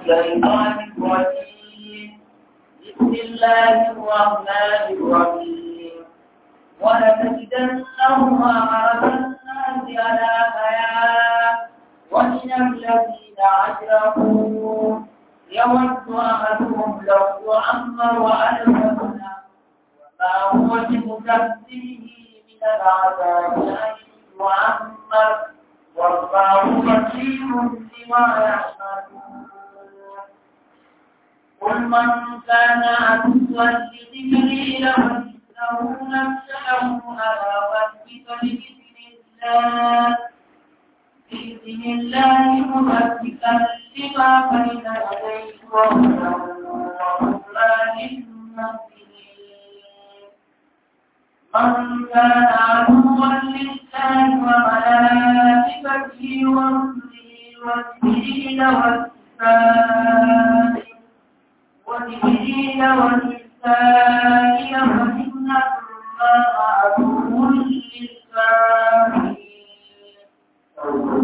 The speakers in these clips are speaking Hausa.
الشيطان الرجيم بسم الله الرحمن الرحيم ولتجدنهم أعرف الناس على حياة ومن الذين أشركوا يود أحدهم لو يعمر ألف سنة وما هو بمكذبه من العذاب أن يعمر والله بصير بما يعملون قل من كان عدوا لجبريل فإنه نزله على قلبك بإذن الله بإذن الله مصدقا لما بين يديه وهدى وبشرى للمؤمنين من كان عدوا لله وملائكته ورسله وجبريل والملائكة وجبريل والملائكة فإن الله عدو للكافرين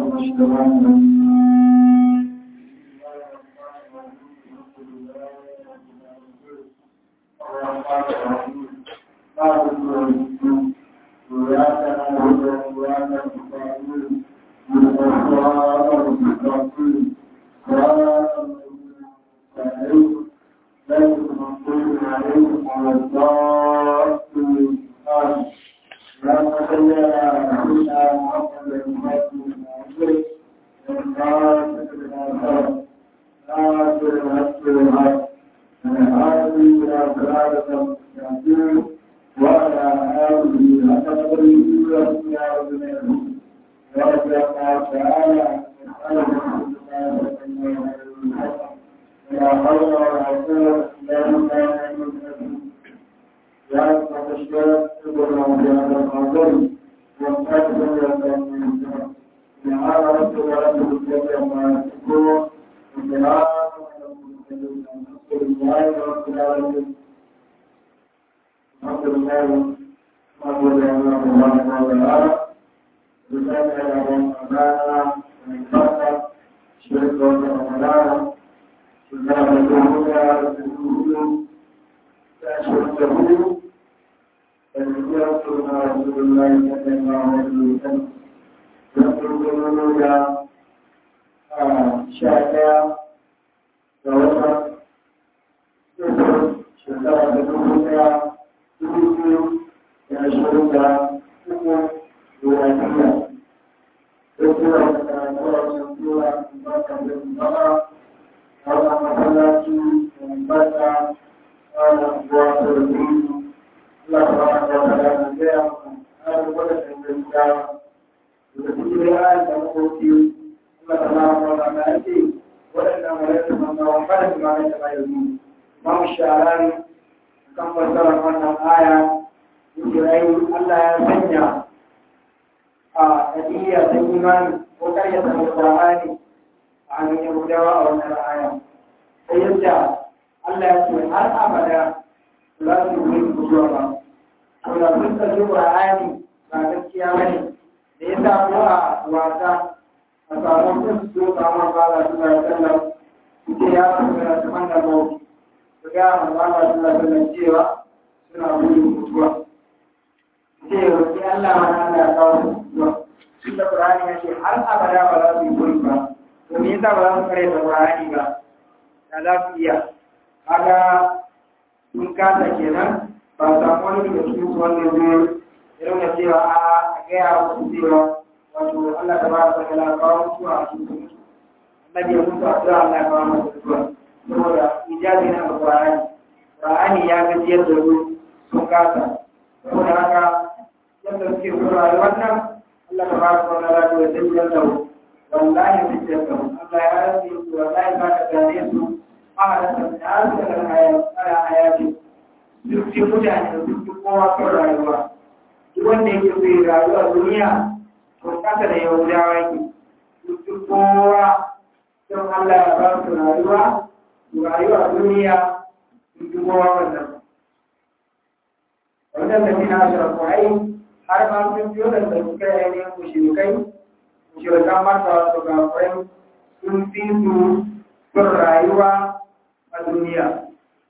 har ma sun biyo da suka yi ainihin mushrikai mushrikan mata wato gafurai sun fi su bin rayuwa a duniya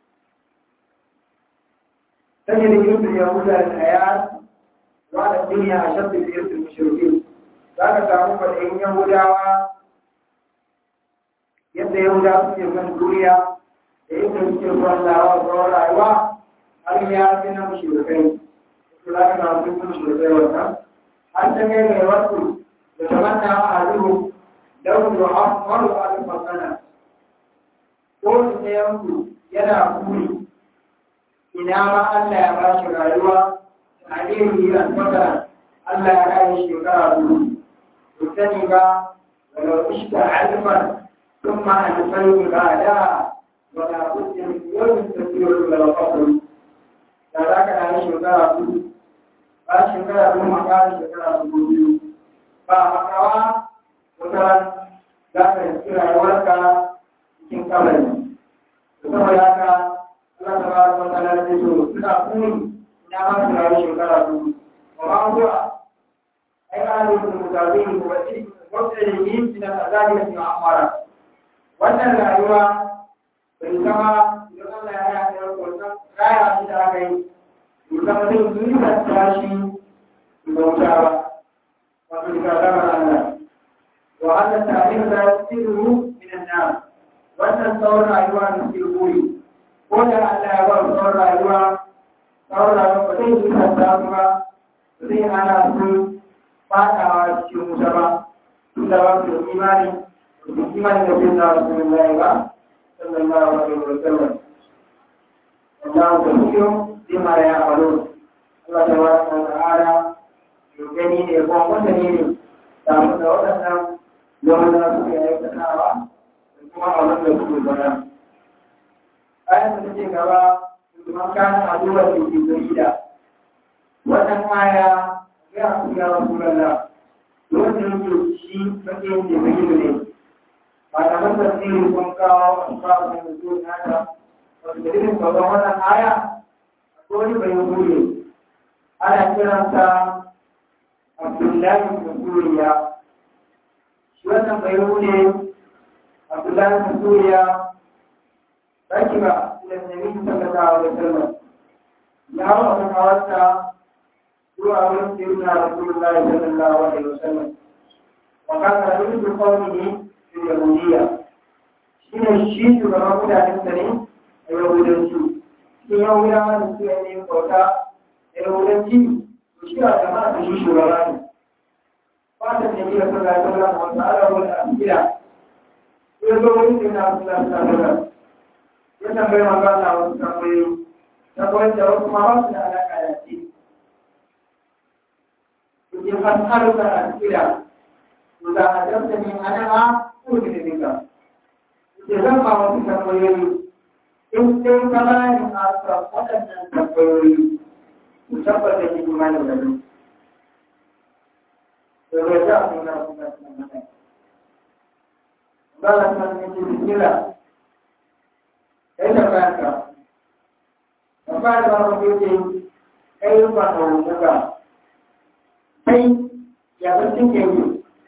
تجد يوسف يهود الحياة وعلى الدنيا أشد في يوسف المشركين ذاك تعرف الإن يهودا yadda yahuda suke kan duniya da yadda suke zuwan lawa zuwa rayuwa har ya fi na mushrikai su za ka samu duk mushrikai wannan har ta kai mai wasu da tamanna a duhu don da afmaru a duk sana ko su ne yanku yana kuri ina ma Allah ya ba shi rayuwa a irin a tsakara Allah ya rayu shekara duhu ku sani ba walau ishta alfan ثم ألفين بعدها ولا بد من يوم تسير إلى الفصل ذاك أنا شكرا ba shekara biyu ma ƙara shekara dubu biyu ba makawa wata za ka yi rayuwarka cikin kabari saboda haka Allah ta bada wata lalata so suna kuni ina ma su rayu shekara dubu ba ma zuwa ai ana yi su mutabi ne ko wacce wacce da yi suna azabi da suna amara wannan rayuwa bai zama idan Allah ya yi a wannan raya shi da aka yi bai zama zai yi da tashi bauta ba wato daga zamar Allah wa hada ta'lim da yasiru min an-nar wannan tsawon rayuwa da ke koyi ko da Allah ya ba tsawon rayuwa tsawon rayuwa ba zai yi da ta ba ba zai hana su fadawa cikin wuta ba tun da ba su da imani الإيمان الذي رسول الله صلى الله عليه وسلم والله كثير بما يعملون الله تبارك وتعالى يغني ne ko mutane ne da mu da wadannan yawan da suke aikatawa da kuma abin da suke bana ayan da take gaba kuma kan aduwa da ke jarida wannan aya ya ya rasulullah wanda yake shi kake yin da ne malaman tafsiri sun kawo asbabun nuzul nata wanda dalilin sauran wannan aya ko wani bai huye ana kiransa Abdullahi bin Suriya shi wannan bai huye Abdullahi bin Suriya baki ba da Nabi sallallahu alaihi wasallam ya hawa kan hawarta zuwa wurin sirrina Rasulullahi sallallahu alaihi wasallam wa kana yuzu qawmihi yahudiya shi ne shi shugaban mutanen sa ne a yahudanci cikin yahudawa da suka yi bauta a yahudanci to shi a jama'a da shi shugaba ne fata ne kira sun rayu da wata alawar da asira ya zo wani da na suna suna suna ya tambayi magana na wasu tambayoyi tambayoyi da wasu ma ba su da alaƙa da shi Kuke fasarar da asira, Kuka hajjabta ne ana ko da nika da zan ba wasu tambayoyi in sai ka bani asa waɗannan tambayoyi ku tabbata ki kuma da gado to bai za a nuna kuma suna mata ba la san ne ki kila kai da kanka ba ba da ba ko ke kai ba da muka kai ya ba cin ke yi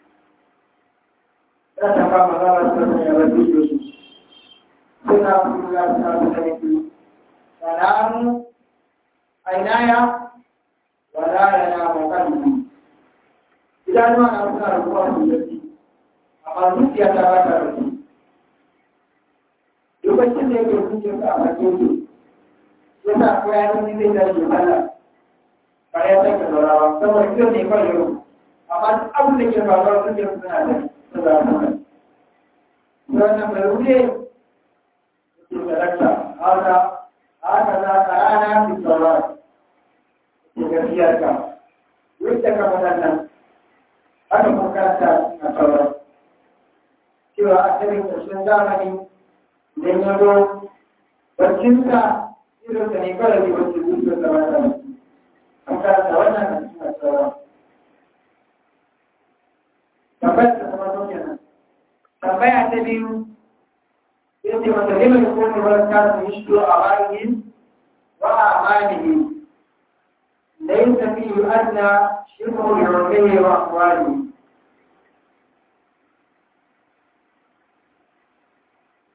ya tafa magana sun ya rabu da su suna kula da su da ne salamu ainaya wala yana mukalli idan ma na suna rubuwa su da shi amma zuciya ta ba ta rabu lokacin da yake zuciya ta a bakin su yasa ko ya yi zai da shi Allah ba ya saka zaurawa saboda kiran ne kawai yau amma duk abin da ke faruwa zuciya suna da shi wannan bai wuce ke darakta haka haka za ka rana fi sauran ke gafiyarka wanda ka waɗannan haka kuma karanta a sauran cewa a cikin ƙarshen zamani idan ya zo barcinsa irin da ne kawai ne wacce zuciyar da wata an karanta wannan a cikin sauran tambayar da kuma sauke nan tambaya ta biyu sai ce wata liman kone wani kasu yi shi a bayan wa a amanihi ليس فيه أدنى شبه لعلمه وأقواله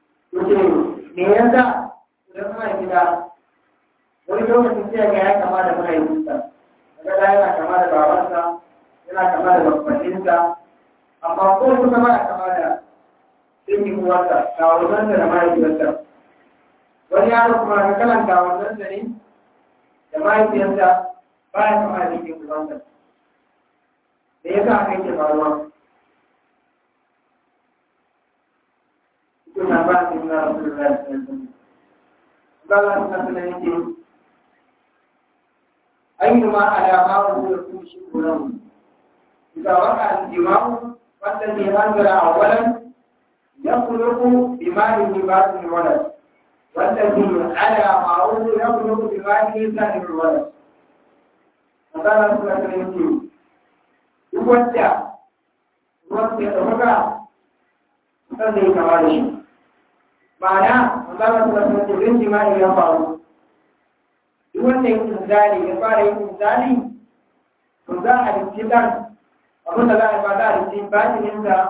ce me yasa idan kuma gida wani lokacin sai ga ya kama da mahaifinsa daga da yana kama da babansa yana kama da babbaninsa amma ko kuma ba kama da dangin uwarsa kawunansa da mahaifiyarsa wani yaro kuma ga kalan kawunansa ne da mahaifiyarsa ba ya kama da dangin uwarsa da ya sa aka yake faruwa kuna ba su yi na rasu da rasu Allah suna suna yake أينما على ما هو يكون شكره إذا وقع الجماع فالذي أنزل أولا يخلق بماله باطن الولد والذي على ما هو يخلق بماله ثاني الولد فقال رسول الله صلى الله عليه وسلم يودع يودع يودع sannan kama da shi ma'ana Allah ta rasu da rin jima'i ya faru duk wanda yin inzali ya fara yin inzali to za a rikci dan abin da za a ba za a rikci batinin da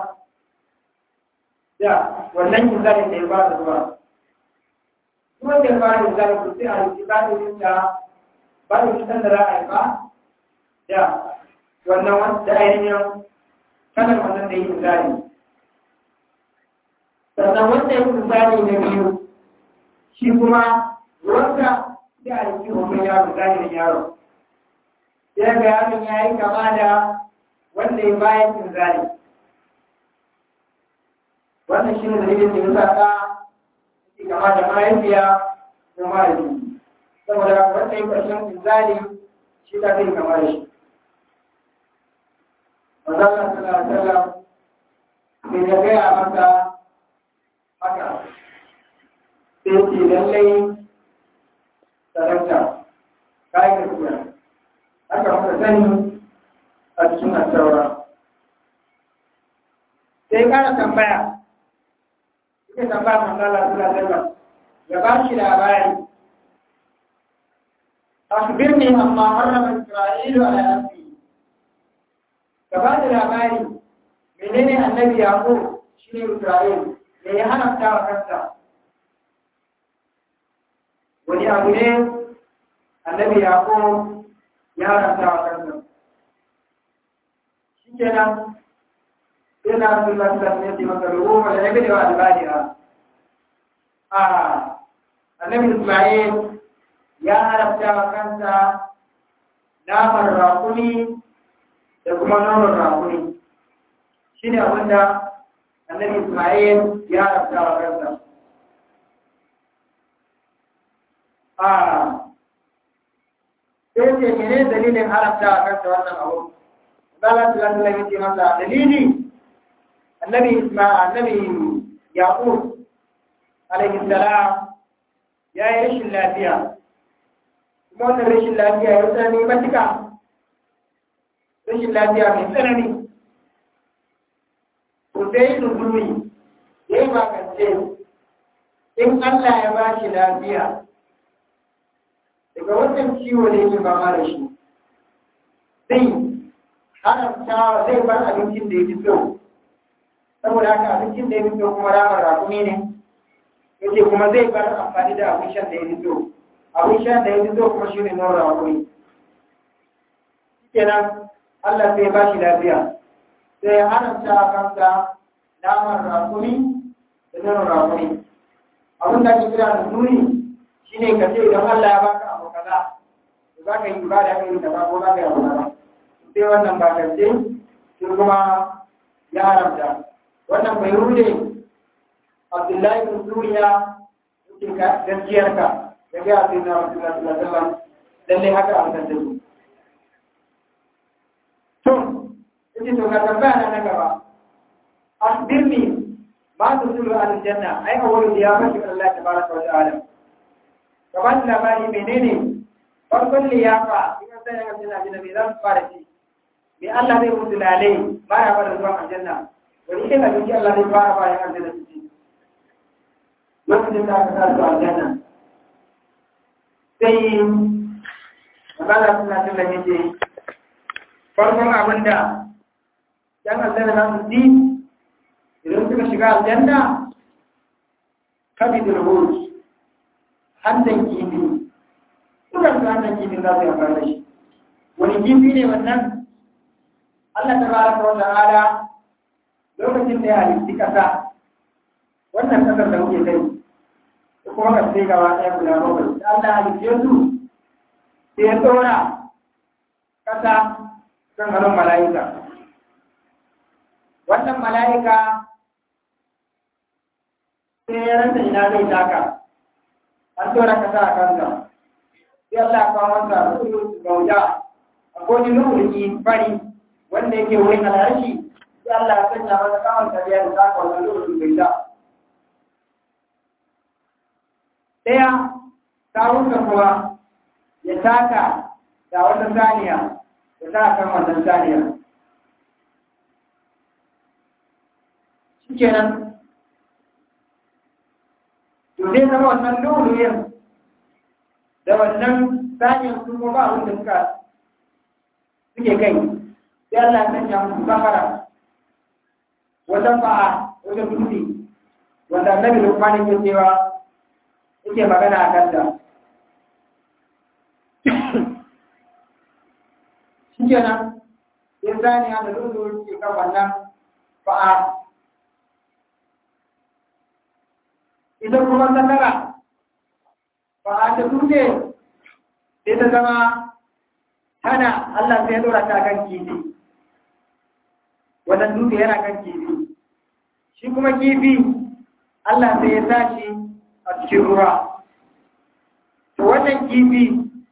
da wannan inzalin da ya fara zuwa duk wanda ya fara inzali to sai a rikci batinin da batinin da za a yi ba da wannan wanda ainihin kanar wannan da yi inzali sannan wanda ya inzali na biyu shi kuma ruwanka sai a yi hoton yaro zahirin yaro sai ga yaron ya yi kama da wanda ya bayan inzali wannan shi ne dalilin da ya sa ta yi kama da mahaifiya ko mahaifi saboda wanda ya ƙarshen inzali shi ta zai kama da shi Mazalla sallallahu alaihi wasallam sai ya gaya masa haka sai ce lallai sarauta kayan gaskiya aka muka sani a cikin asaura sai kara tambaya suka tambaya manzala sula zalla ya ba shi labari أخبرني عما حرم إسرائيل على نفسه كبعد labari menene annabi yaqub shine Isra'il me ya haramta wa kansa wani abu ne annabi yaqub ya haramta wa kansa shikenan sai na Rasulullah sallallahu alaihi wasallam maka ruwa da yabi da albadiha a annabi Isma'il ya haramta wa kansa naman rakuni da kuma nonon rakuni shi ne abinda annabi Ismail ya haramta wa kansa. A sai ce mene dalilin haramta wa kansa wannan abu? Zala Tulan Tulan ya ce masa dalili annabi Ismail annabi Yaqub alaihi salam ya yi rashin lafiya. Kuma wannan rashin lafiya ya tsanani matuka rashin lafiya mai tsanani to sai nuzuri ya yi makance in Allah ya ba shi lafiya daga wannan ciwo da yake fama da shi zai haramta zai bar abincin da ya fi so saboda haka abincin da ya fi so kuma ramar rakumi ne yake kuma zai bar amfani da abin shan da ya fi so abin shan da ya fi so kuma shi ne nora rakumi kenan Allah sai ba shi lafiya sai ya haramta a kansa naman rakuni da nanon rakuni abin da ake kira da nuni shi ne ka ce idan Allah ya baka abu kaza za ka yi ibada kai da ba ko za ka yi abu kaza sai wannan ba ka ce shi kuma ya haramta wannan bai rude Abdullahi bin Suriya yake gaskiyar ka ya ga sai na Rasulullah sallallahu alaihi wasallam lalle haka an san su to yake to ka tambaya na gaba akhbirni ma tusulu al janna ai awwalu ya fashi Allah tabaraka wa ta'ala kaman labari menene farkon liyafa idan sai ga janna janna me zan fara ci me Allah zai mutu lalai ba ya fara zuwa aljanna wani idan abinci Allah zai fara ba ya aljanna su ci lokacin da aka sa su aljanna sai magana suna tun da yake farkon abin da ‘yan aljanna za su ji idan suka shiga aljanna kabidul hurus hantan kifi dukan su hantan kifi za su yi amfani da shi wani kifi ne wannan Allah ta baraka wa ta'ala lokacin da ya halitti kasa wannan kasar da muke kai kuma ka sai gaba ɗaya guda bakwai da Allah halitte su sai ya tsora kasa kan hannun mala'ika wannan mala'ika sai ya rasa ina zai taka an tsora kasa a kansa sai Allah ya kawo masa gauda a kodin lokaci fari wanda yake wurin al'arshi sai Allah ya sanya masa kawon tafiya da taka wannan lokacin bai da ɗaya kawunsa kuma ya taka da wata saniya ya sa kan wannan saniya shi kenan to zai zama wannan luluyin da wannan saniyar su kuma ba wanda suka suke kai sai Allah ya sanya musu safara wata fa'a wata dutse wanda annabi Lukman yake cewa yake magana a kanta shi kenan sai saniya da lulu ke kan wannan fa'a ita kuma sakara fa'a ta dutse sai ta zama hana Allah sai ya dora ta kan kifi wannan dutse yana kan kifi shi kuma kifi Allah sai ya tashi a cikin ruwa to wannan kifi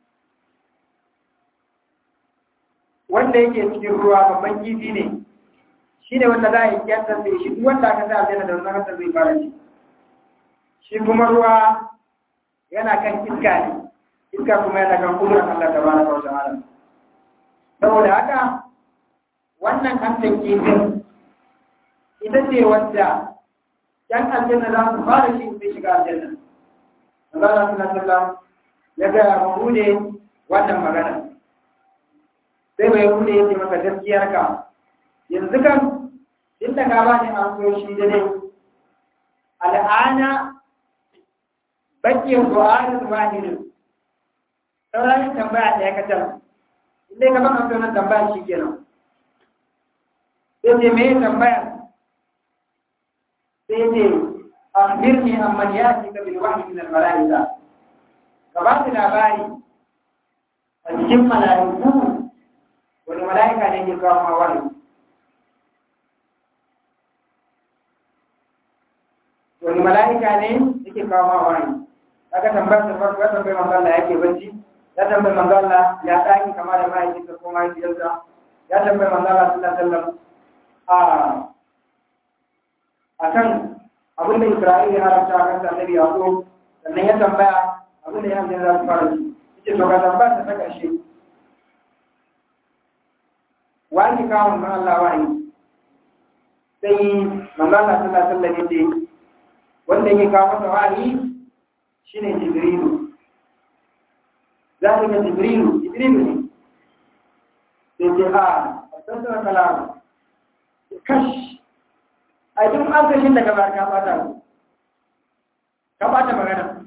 wanda yake cikin ruwa babban kifi ne shi ne wanda za a yi kyantar da shi duk wanda aka sa aljanna da wannan kasar zai fara shi shi kuma ruwa yana kan iska ne iska kuma yana kan kudurar Allah ta baraka wa ta'ala saboda haka wannan hantar kifin ita ce wadda ‘yan aljanna za su fara shi sai shiga aljanna. Allah na sallam ya gaya ma hude wannan magana. Sai bai hude ya ce maka gaskiyar ka. Yanzu kan inda ka ba ni an so shi da dai. Al'ana bakin su'alin wahidin. Sauran tambaya ɗaya kacal. Inda ka ba an so na tambaya shi kenan. Sai ce me tambaya sai akhbirni amman yatika bil wahyi min al malaika ka ba ni labari a cikin malaiku wani malaika ne ke kawo ma wani wani malaika ne yake kawo ma wani aka tambayar da farko ya tambayi manzo Allah yake bacci ya tambayi manzo Allah ya daki kama da mahaifinsa ko mahaifiyarsa ya tambayi manzo Allah sallallahu alaihi wasallam a akan abin da Isra'ila ya haramta a kan annabi Yaqub sannan ya tambaya abin da ya hamsa za su fara ci yace to ga tambaya ta ta karshe wani kawo man Allah wa'i sai manzo Allah sallallahu alaihi wasallam yace wanda yake kawo masa wa'i shine Jibrilu zalika Jibrilu Jibrilu ne sai ce a tsantsan kalamu kash a duk an kashin daga ba ka bata ka bata magana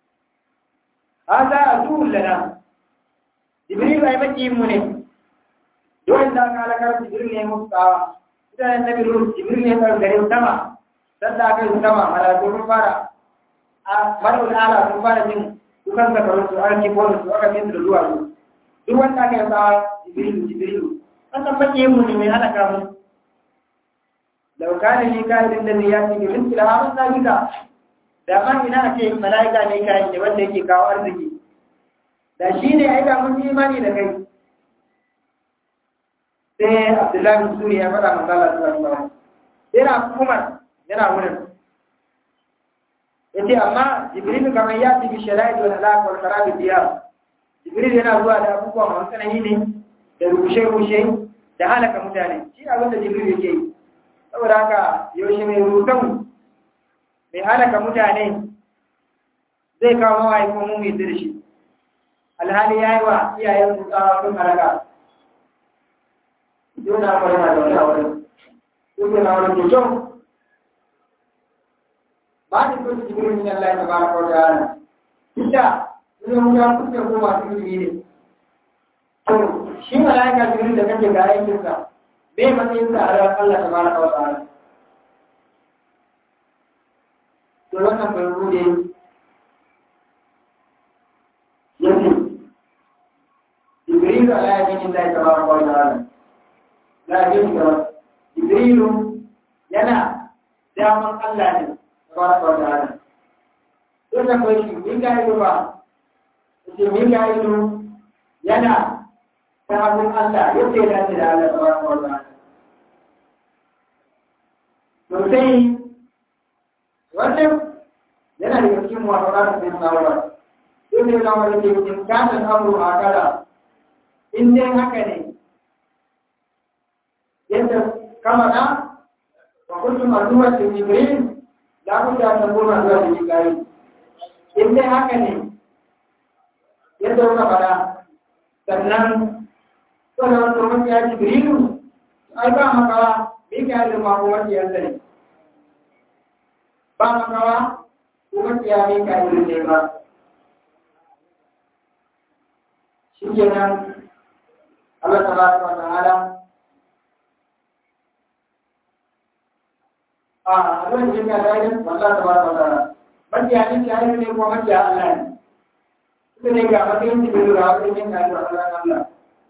hada azul lana jibril ai maki mu ne dole da ka alakar jibril ne mu tsawa idan nabi ruh jibril ne kan gare sama dan da kai sama ala ko fara a marul ala sun fara jin dukan ka karo su an ki ko su aka tin da zuwa duk wanda kai tsawa jibril jibril wannan maki mu ne mai halaka mu لو كان ميكائيل الذي ياتي بمثل هذا ذلك da ma ina ce mala'ika ne kai ne wanda yake kawo arziki da shi ne ai da mun yi imani da kai sai Abdullahi bin Suri ya faɗa manzo Allah sallallahu alaihi wasallam yana Umar yana wurin yace amma Jibril kamar ya ci bi shara'i wal halaq wal kharab diyar Jibril yana zuwa da abubuwa masu tsanani ne da rushe-rushe da halaka mutane shi abin da Jibril yake yi saboda haka yaushe mai rutun mai halaka mutane zai kawo mawaye ko mun yi dirshi alhali ya yi wa iyayen su tsawa sun halaka yau na kwari na zaune a wurin yau na wurin kyau ba da kusa jibril min Allah tabaraka wa ta'ala ita idan ya kusa ko masu ilimi ne to shi malaika jibril da kake ga aikin sa me matsayin sa a ran Allah tabaraka wa ta'ala to wannan bai rude yake jibril ala yamin Allah tabaraka wa ta'ala la yamin jibril yana daman Allah ne tabaraka wa ta'ala duk da kai shi Mika'ilu ba ce Mika'ilu yana ta hannun Allah yadda ya dace da Allah tabaraka wa ta'ala to sai wannan yana da cikin muwafaqat da tsawara sai da yana wani ke cikin kasan amru a kala in dai haka ne yadda kama na wa kuntum aduwwan li jibril la budda an takuna aduwwan li jibril in dai haka ne yadda kuka fara sannan wannan wata wani ya jibrilu ai ba makawa me ka yi ma kuma ya ne ba makawa kuma ya me ka yi ne ba shi kenan Allah tabaraka wa ta'ala a abin da ya ga da Allah tabaraka wa ta'ala makiya ne ta ne kuma makiya Allah ne suka ne ga matsayin jibiru da wasu yin kayan da Allah Allah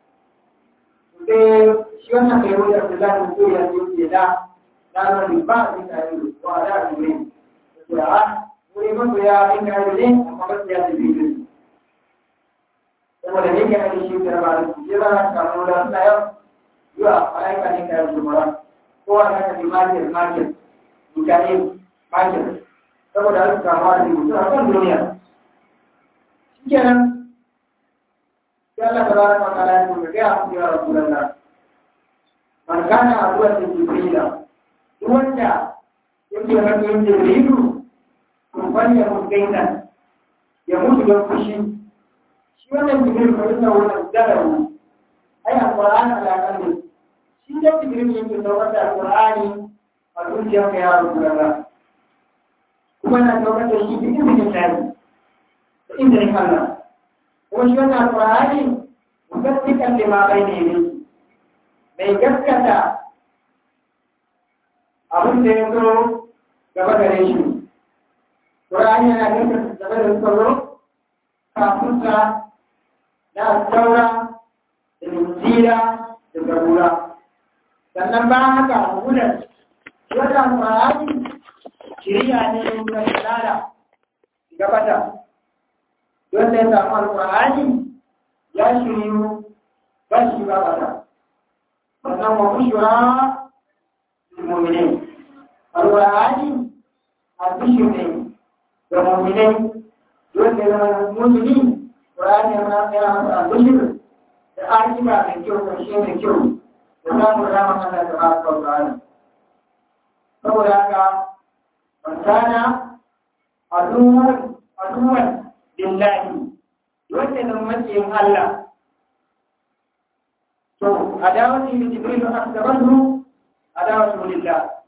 sai shi wannan kai wani abu da ko ya ce ke da na nan ba a yin kayan ko a da jibiru da a wuri masu ya yin kayan ne amma makiya jibiru saboda ne kayan shi da ba da shi ba na samu da suna yau yiwa malaika ne kayan jumara ko a naka bi makir makir mutane makir saboda an kama da mutu a kan duniya shi kenan sai Allah ta baraka wa ta'ala ya ce ga ya ya rasulullah man kana aduwa da jibrila duk wanda yake matsayin jibrilu to fanya mutainan ya mutu da fushi shi wannan jibril ko ina wannan darawu ai alqur'ani ala kalli shi da jibril yake saukar da alqur'ani a zuciyarka ya rasulullah kuma na saukar da shi duk izinin lahi da izinin Allah kuma shi wannan alƙur'ani musaddiqan lima bayna yadayhi mai gaskata abin da ya zo gaba gare shi Qur'ani yana gaskata gaba da tsaro kafin sa na taura da injila da zabura sannan bayan haka hudan wannan Qur'ani shiriya ne ga dalala gabata don da ya samu alƙur'ani ya shiryu ba shi ba bata sannan wa bushra lil mu'minin alƙur'ani albishir ne ga mu'minai don da ya zama mu'mini ƙur'ani ya zama ya masa albishir da akiba mai kyau ƙarshe mai kyau da samun rama Allah ta ba su ƙur'ani saboda haka fasana aduwan aduwan lillahi wanda nan maciyin Allah to adawati li jibril akbaru adawatu lillah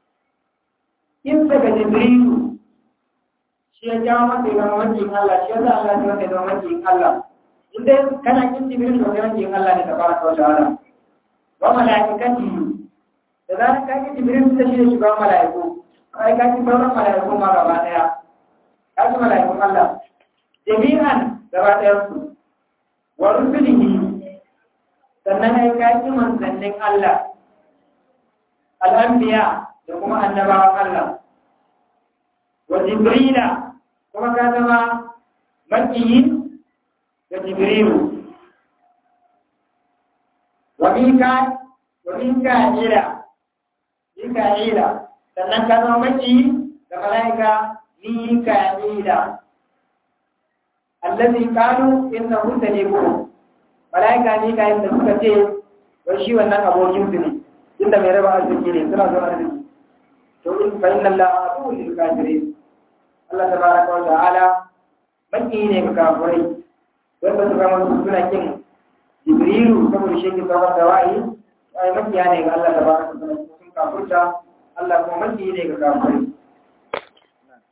in daga jibril shi ya jawo masa ga maciyin Allah shi yasa Allah ya wanda da maciyin Allah inda kana kin jibril to ga maciyin Allah ne tabaraka wa ta'ala wa malaikati da zan ka ki jibril da shi ne shugaban malaiku ai ka ki sauran malaiku ma gaba daya ka ki malaikun Allah jami'an gaba ɗayansu wa rusulihi sannan ai kaji manzannin Allah al'anbiya da kuma annabawan Allah wa jibrila kuma ka zama makiyi da jibrilu wa mika wa mika'ila mika'ila sannan ka zama makiyi da mala'ika mika'ila allazi qalu innahu sadiqu malaika ne ga yadda suka ce wai shi wannan abokin su ne inda mai raba arziki ne suna zuwa arziki to in fa inna allaha aduwwul lil kafirin Allah tabaraka wa ta'ala baki ne ga kafirai wanda suka mutu suna kin jibrilu saboda shi ke kawar da wa'i ai makiya ne ga Allah tabaraka wa ta'ala sun kafirta Allah kuma maki ne ga kafirai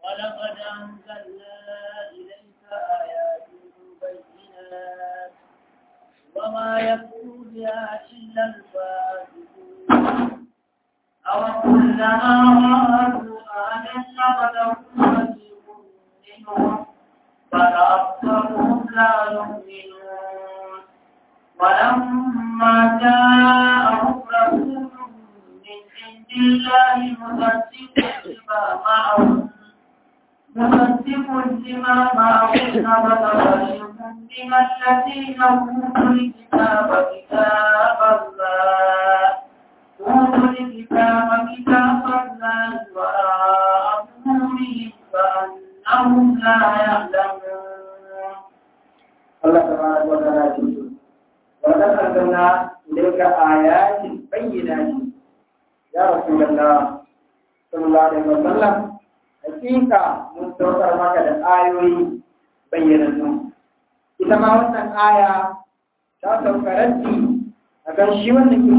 ولقد أنزلنا إليك آيات بينات وما يكون بها إلا الفاسقون أو كلما رأوا آية نبذه فريق منهم بل أكثرهم لا يؤمنون ولما جاءهم رسول من عند الله مصدق لما معهم مصدق لما معهم نبذ فريق من الذين أوتوا الكتاب كتاب الله أوتوا الكتاب كتاب الله وراء ظهورهم فأنهم لا يعلمون Allah tabaraka wa ta'ala ce wa qad anzalna ilayka ayatin bayyinatin ya rasulullah sallallahu alaihi wa sallam hakika mun saukar maka da ayoyi bayyanannu ita ma wannan aya ta saukaranci a kan shi wanda ke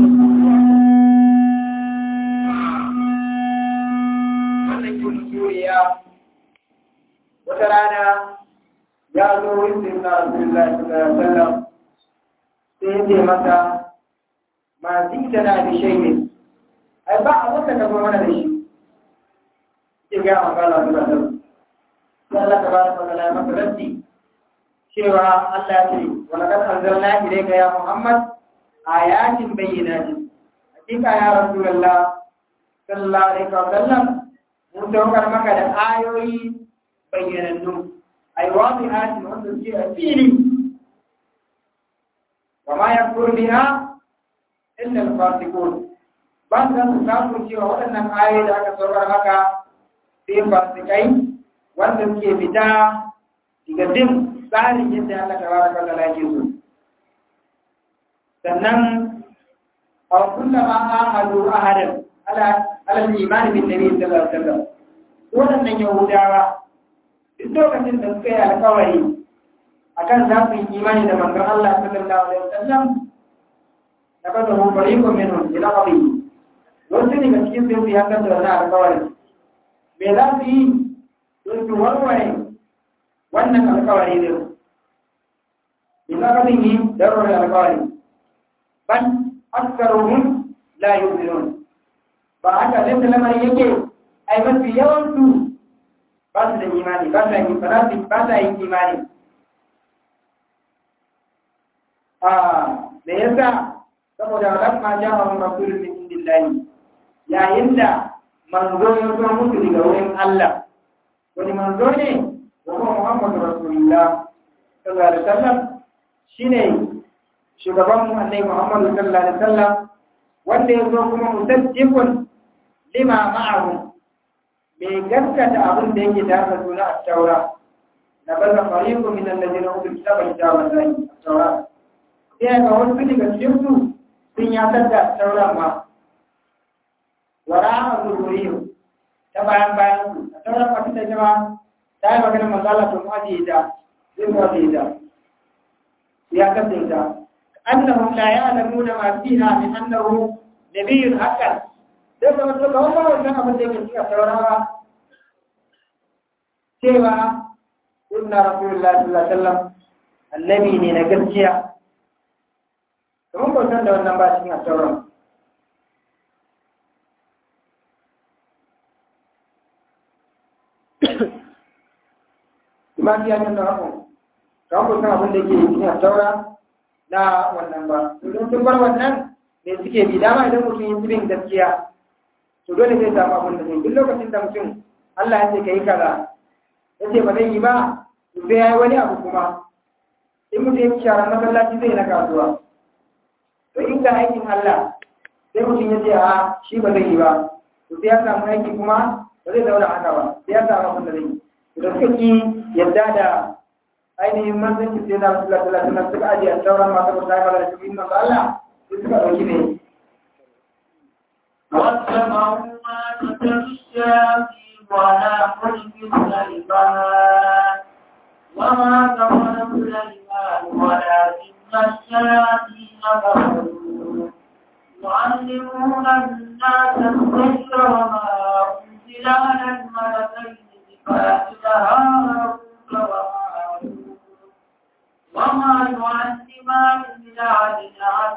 wannan ke musuriya wata rana ya zo wurin na Rasulullah sallallahu alaihi wasallam sai ya ce masa ma zita na bi shay'in ai ba a wata ka zo mana da shi ke ga magana da Allah sai Allah tabaraka wa ta'ala ya masa raddi cewa Allah ya ce wa laqad anzalna ilayka ya Muhammad ayatin bayyinatin hakika ya Rasulullah sallallahu alaihi wasallam mun saukar maka da ayoyi bayyanannu ay wadihatin wanda suke a fili wa ma yakfur biha illa al-fasiqun ba su su samu cewa waɗannan ayoyi da aka saukar maka sai fasikai wanda suke fita daga bin tsarin yadda Allah tabaraka wa ta'ala yake so sannan aw kullama ahadu ahadan ala ala al-iman bin nabi sallallahu alaihi wasallam waɗannan yahudawa duk lokacin da suka yi alkawari akan za su yi imani da manzon Allah sallallahu alaihi wasallam da ba da hukari ko minun ila qabi wasu ne ga cikin sun yi hakan da wannan alkawari me za su yi don su warware wannan alkawari ne ila qabin yi da warware alkawari ban aksaruhum la yu'minun ba haka da lamarin yake ai mafi yawan su ba su da imani ba sa yi farafi ba sa yin imani a da yasa saboda lamma ja'a rasulun min indillahi yayin da manzo ya zo musu daga wurin Allah wani manzo ne wa kuma Muhammadu Rasulullah sallallahu alaihi wasallam shine shugaban mu annabi Muhammadu sallallahu alaihi wasallam wanda ya zo kuma musaddiqun lima ma'ahu mai gaskata abin da yake tare da suna a taura na baza fariqu min alladhina utul kitaba kitaba Allah at-taura sai ga wasu daga cikin su sun ya tada taura ma wara zuhuriyyu ta bayan bayan su a taura ba ta jama ta yi magana masala to ma ji da zai ma ji da ya kace ta annahum la ya'lamuna ma fiha min annahu nabiyyun haqqan sai ga wasu kawai ba wannan abin da yake cikin taurawa cewa inna rasulullahi sallallahu alaihi wasallam annabi ne na gaskiya kamar ba san da wannan ba cikin taurawa Imam ya nuna hakan, kamar ba san abin da yake cikin taura na wannan ba. Idan sun bar wannan ne suke bi dama idan mutum yi bin gaskiya to dole zai samu abin da zai duk lokacin da mutum Allah ya ce ka yi kaza ya ce ba zai yi ba to sai ya yi wani abu kuma in mutum ya ci sharan masallaci zai na kasuwa to in ga aikin Allah sai mutum ya ce a shi ba zai yi ba to sai ya samu aiki kuma ba zai zauna haka ba sai ya samu abin da zai yi to da suka ki yadda da ainihin manzanci sai na rasu lalata na suka ajiye a sauran masu ba ta da shi manzo Allah sai suka ɗauki ne واتبعوا ما تتلو الشياطين على ملك سليمان وما كفر سليمان ولكن الشياطين كفروا يعلمون الناس السحر وما أنزل على الملكين ببابل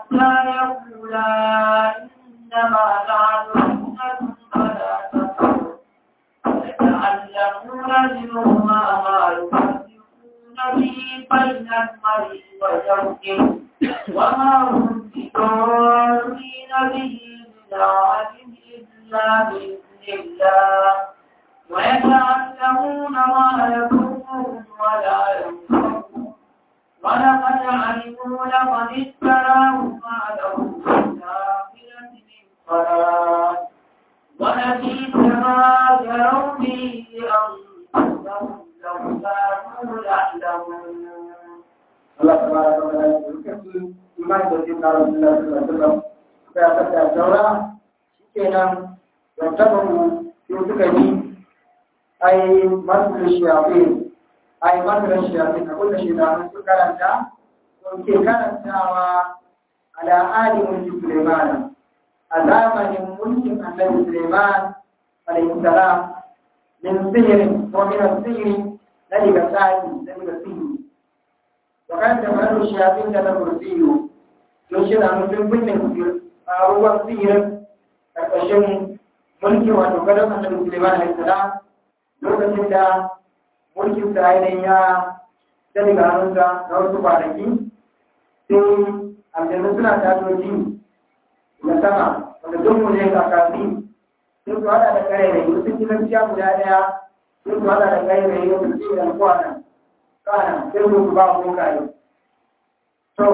حتى يقولا إنما نحن فتنة فلا تكفر يتعلمون منهما ما يفرقون به بين المرء وزوجه وما هم بضارين به من أحد إلا بإذن الله ويتعلمون ما يضرهم ولا ينفعهم ولقد علموا لقد اشتراه ما له في الآخرة من خلاق ولبئس ما جروا به أنفسهم لو كانوا يعلمون Allah tabaraka wa ta'ala dukkan iman da jin na Rasulullah sallallahu alaihi wasallam sai aka ta daura shikenan da tabaru sai suka yi ai masu shafi ai masu shafi na kullu shi da su karanta ko ke karantawa ala ali mulki Sulaiman a zamanin mulkin Annabi Sulaiman alaihi salam min sihirin ko min sihiri na daga tsari na daga sihiri وكان جمال الشياطين كان كرسيه يشير عن mutum kunne a ruwan sihirin ƙarƙashin mulki wato gadon annabi Suleiman alaihi salam lokacin da mulkin sa ainihin ya dani ga hannunsa na wasu kwanaki sai aljannu suna tasoji da sama wanda don mu ne kakasi sai su hada da kare da yi wasu kilanciya guda ɗaya sai su hada da kare da yi wasu cikin kwanan kana sai su ba mu kai to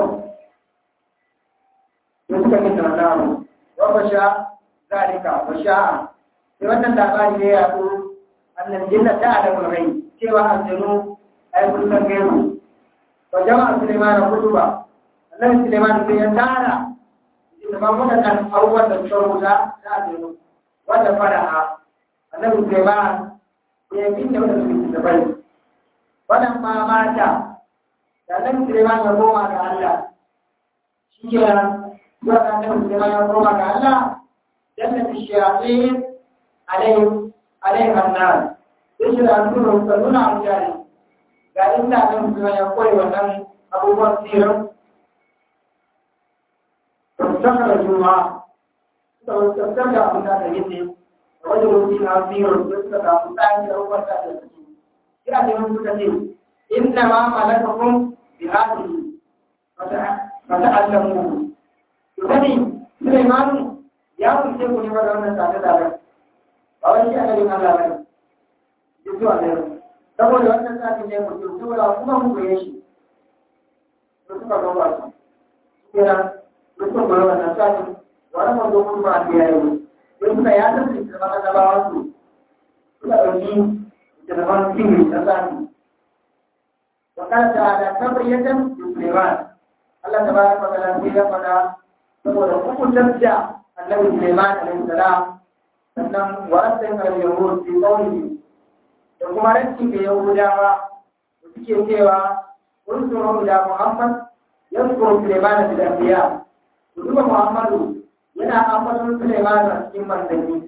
sai suka yi tunanin wa basha zalika basha sai wannan labari ne ya ko annan jinna ta da mulkai cewa aljanu ai kun san gairu wa jama'a Sulaiman kutuba annabi Sulaiman sai ya tara da ba mu da abubuwan da suka rubuta da aljanu wanda fara'a annabi Sulaiman ya yi da wanda suke da bai wannan ma mata da nan Suleiman ya koma ga Allah shi ke nan zuwa ga nan Suleiman ya koma ga Allah jannat shayatin alayhim alayhim annar sai shi da su rubuta nuna mutane ga inda nan Suleiman ya koyi wannan abubuwan sirrin tattaka da juma suka tattaka da abin da aka yi ne da wajen rubuta na sirrin da suka samu tsayin da abubuwan da aka yi ya ce mun suka ce inna ma malakakum bi hadhihi fata'allamu to sani Sulaiman ya wuce ku ne ba da wannan tare da ba ba wai shi annabi Allah bane duk zuwa ne saboda wannan sakin ne mutum saboda kuma mu koye shi to suka ga ba su kira duk sun koyi wannan sakin wannan mun zo mun ba da yayi sai suka ya tafi da annabawa su suka dauki جنبان فيه تسامي وقال تعالى تبرية لسليمان الله تبارك وتعالى في لقنا تقول حكم تبدأ النبي سليمان عليه السلام sannan wa'asin al-yahud fi qawlihi da kuma ranci ga yahudawa da suke cewa kun tsoro da muhammad yadkuru sulaiman bil anbiya duba muhammadu yana ambaton sulaiman a cikin manzanni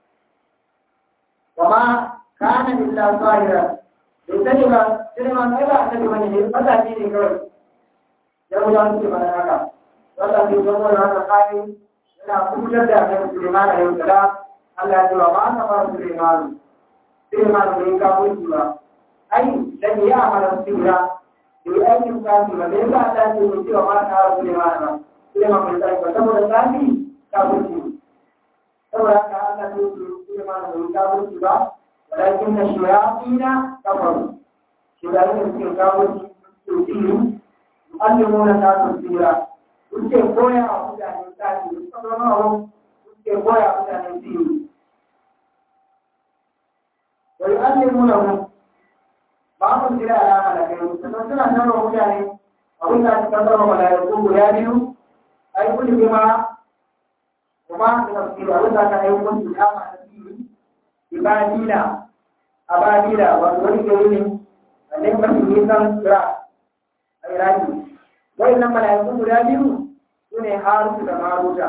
wa ma kana illa zahira bai sani ba sai ma kai ba annabi bane ne fata ne kawai ya mu da su bana haka wanda ke zama da haka kai yana kubutar da annabi Sulaiman alaihi salam Allah ya ce wa ma ta fara Sulaiman Sulaiman bai kawo shi ba ai dan ya amara sirra bai aikin kafi ba bai ba Allah ya ce wa ma ta fara Sulaiman ba Sulaiman bai sai ba saboda kafi kawo shi saboda haka Allah ya ce Sulaiman bai kawo shi ba ولكن الشياطين كفروا شياطين في كافر يؤذيهم يعلمون الناس السيرة suke koya a mutane tsari musamman suke koya a mutane siri wai an nemi na mu ba mu jira alama da kai sannan suna sarrafa mutane abin da suka sarrafa malaiku guda biyu ai kulli bima kuma da tafsiri abin da aka aiko su ya ma tafsiri ibadila abadila wato wani gari ne a nan mafi nisan kira a iraki wai nan mala'iku guda biyu su ne harusu da maruta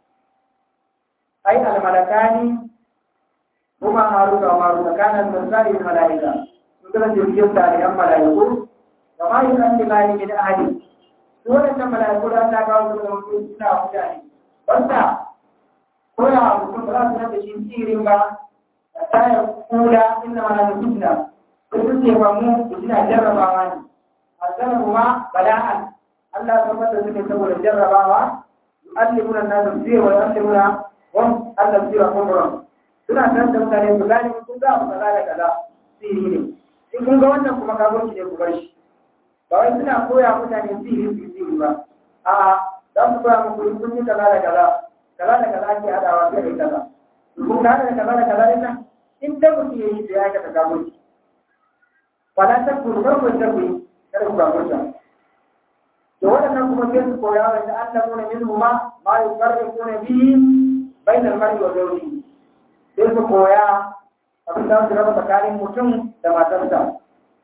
ai almalakani kuma harusu da maruta kanan misali mala'ika su kana jirgin tarihan mala'iku da ma yi kan limani min ahadi su waɗannan mala'iku da Allah kawo su da mutum suna mutane wanda koya wa mutum ba za su rage shi tsirin ba a tayar kula inna ma na fitna ko su ce ba mu suna jarrabawa ne a zarrabu ma bala'an Allah ya tabbata suke saboda jarrabawa yu'allimuna an-nasa sirra wa yu'allimuna hum al-sirra umran suna san da mutane su gane kun ga abu kaza da kaza sirri ne in kun ga wannan kuma kafirci ne ku bar shi ba wai suna koya mutane sirri su sirri ba a'a za su koya muku in kun yi kaza da kaza kaza da kaza ake hadawa sai da kaza kun ga da kaza da kaza din nan in da mutum yayi da ya ka kafirci wala ta kuru ba ku ta ku kada ku kafirta to waɗannan kuma sai su koya wa da Allah mun min huma ma yuqarribuna bihi bainal mar'i wa zawjihi sai su koya abin da su raba tsakanin mutum da matarsa.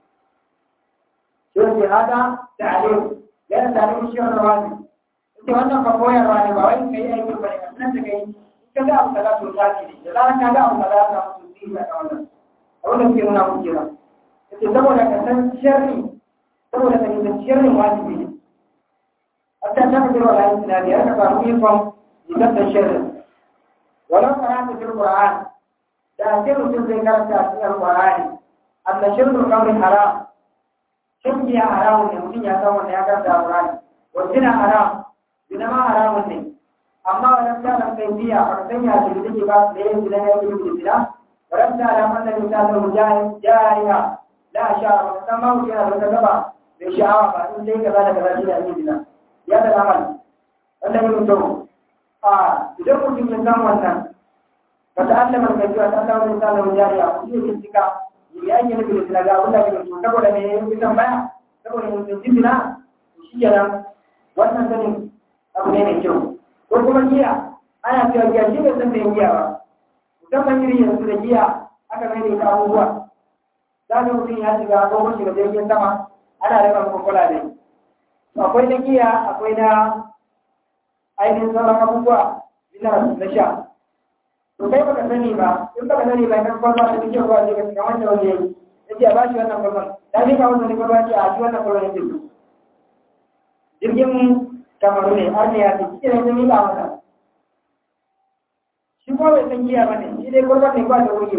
Shi ke hada da aliyu, yana da aliyu shi wani wani. Ita wannan ba koyarwa ne ba wani kai aikin ba ne, nan da kai ka ga abu kaza to ta ne, da zarar ka ga abu kaza ta mutu zai da kawanan. Abin da suke nuna muke ba. Ita saboda ka san sharri, saboda ka nisan sharrin wajibi ne. Hatta ta fi jirwa layin tunani, ya ka samu ikon nisan sharrin. ولو قرأت في القرآن تأثير سنة كانت تأثير القرآن أن شرب الخمر حرام شرب يا حرام يمكن يسوى أن يكون القرآن والزنا حرام زنا ما حرام ne amma wannan ta kai biya a kan ya shi take ba da yin zina ya yi zina ran ta da wannan ta da mujahid jariya la sha ba san ma mutum yana da gaba da sha'awa ba in dai kaza da kaza shi da yin zina ya da amal wannan yin to a idan mutum ya san wannan ba ta allama da gajiya ta samu da samun jariya ku yi bincika ya yi nufi da sinaga wanda ke to saboda me ya yi tambaya saboda mutum ji sina shi kenan wannan sanin abu ne mai kyau ko kuma giya ana cewa giya shi bai san da giya ba musamman iri yanzu da giya aka mai da ita abubuwa za ka mutum ya shiga ko kuma shiga jirgin sama ana raba kokola ne akwai na giya akwai na ainihin sauran abubuwa ina na sha to kai baka sani ba in baka sani ba kan kwalba da kike ruwa ce ga wanda wanda yayi yace a bashi wannan kwalban da ni ka wannan kwalba ce a shi wannan kwalban yake jirgin kamaru ne har ne ya ce kike ne ni ba mata shi ko bai san giya bane shi dai kwalban ne ba da wuce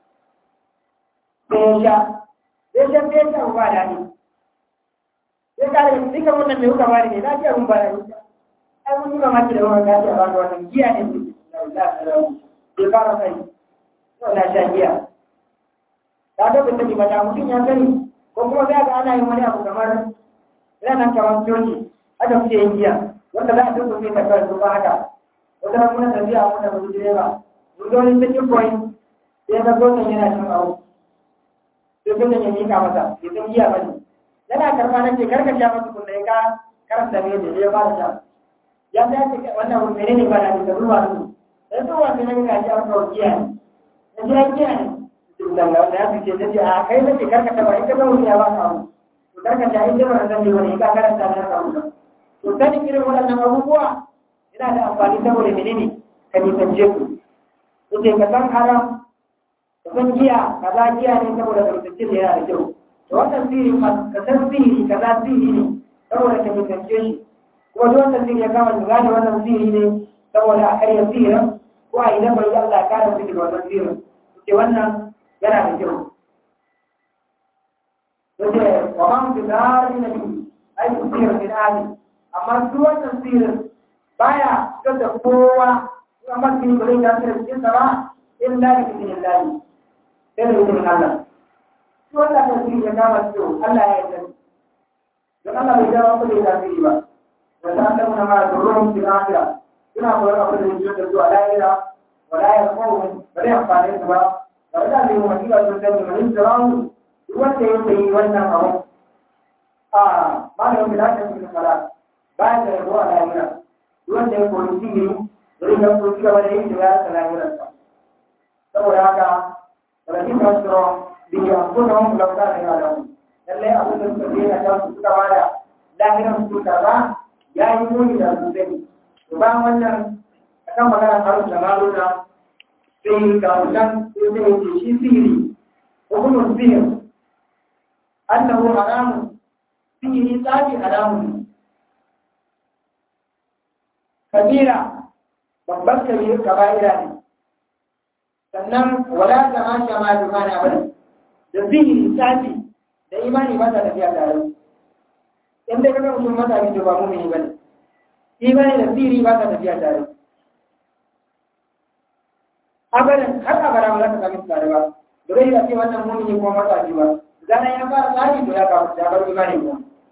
sai ya sha sai sha sai ya ba da ni sai ka da dika wannan mai huka ba ne na ce mun ba da ni ai mun yi mamaki da wannan gashi a ba wannan giya ne bai fara sani na sha giya ta ga bin sani mata mutum ya sani ko kuma za ga ana yin wani abu kamar ranar kamar coci aka fice yin giya wanda za a duka sai ta kawai ba haka wata ran muna tafiya a muna mutu direba mun ga wani sakin point sai ga sosan yana cin abu sai sosan ya mika masa bai san giya ba ne yana karfa na ce karka sha masa kunna ya ka karanta ne da ya fara sha ya ta ce wannan menene ba na da ruwa su sai to wanda ne ga shi an kawo giya ne da giya giya ne dan ga wanda ya fice ta ce a kai nake karka ta ba ita ba wani ya ba ka abu to karka ta ita ba zan yi wani ka karanta da ka abu to sanin irin waɗannan abubuwa yana da amfani saboda menene ka nisance ku yace ka san haram ka san giya kaza giya ne saboda ka nisance da yana da kyau to wannan sirri ka san sirri kaza sirri ne saboda ka nisance shi kuma duk wannan sirri ya kama ka gane wannan sirri ne saboda a karya sirrin ko a idan bai Allah ya kare su daga wannan sirrin ke wannan yana da kyau yace wa man bi dari nabi ai sirrin bin ali amma duk wannan sirrin baya fitar da kowa amma kin bare da sirrin cikin sa ba illa bi idinillahi sai da idinin Allah shi wannan da sirri ya kama su Allah ya yarda don Allah bai dawo ku da tasiri ba wa ta'lamu ma durrum fil akhirah suna koyar abin da yake da zuwa lahira wala ya kawo ba zai amfani su ba ba da zai wani ba sun sani mai tsirawu duk wanda ya yi wannan abu a malamin da ta fi fara ba ya da yabo a lahira duk wanda ya koyi sihiri zai ga ko ci gaba da yin da ya ta lahirarsa saboda haka walakin tasiro bi ya kuma mun lauka da ya da lallai abin da suka je na ta su suka bada lahiran su kaza ya yi muni da su sani bayan wannan akan magana harun da maruna sai ga wannan sai zai ce shi sihiri hukumun sihir annahu haramun sihiri tsafi haramun kabira babban kabir kaba'ira ne sannan wala ta ma sha ma dumana bane da zihiri safi da imani ba ta tafiya tare in dai kaga mutum mata bi to ba mu'mini bane imani da zihiri ba ta tafiya tare abadan har abara ba za ka sami tare ba da zai da ce wannan mu'mini ko mata bi ba zanen ya fara tsari to ya kawo ya bar imani ko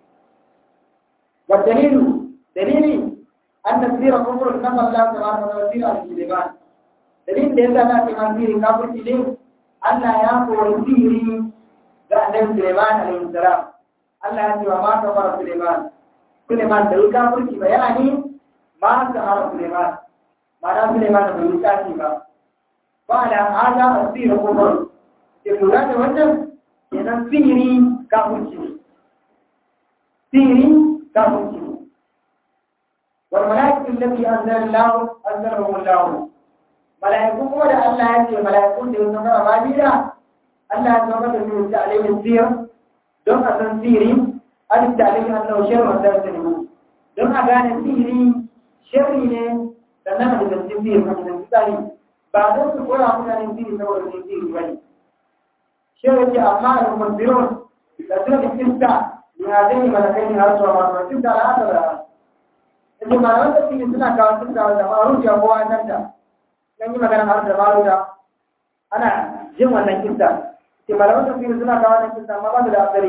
wa dalilu dalili an tasira kufur kama Allah subhanahu wa ta'ala al-iman dalilin da yasa na ce man sihiri kafirci ne Allah ya kori sihiri ga annabi Sulaiman alaihi salam Allah ya ce wa ma kafara Sulaiman Sulaiman da yi kafirci ba yani ma kafara Sulaiman ma'ana Sulaiman da yi tsafi ba ba da hada asira kufur ke lura da wannan kenan sihiri kafirci ne sihiri kafirci ne wal malaikatu allati anzala Allah anzalahum Allah malaiku kuma da Allah ya ce malaiku da ya zama babila Allah ya zama da su ta alaihi sir don a san sihiri alif da alaihi annahu sharru wa tartanibu don a gane sihiri sharri ne sannan a da sihiri kuma da tsari ba don su koya mutane sihiri saboda sihiri bane شيء أعمال المنذرون لكن الكنسة لهذين ملكين أرسل الله الكنسة لا أدرى إذا ما رأيت في سنة كانت كنسة ولا ما أروج أبوها كنسة يعني ما كان أرسل ما أروج أنا جم ولا كنسة إذا ما رأيت في سنة كانت كنسة ما بعد الأخري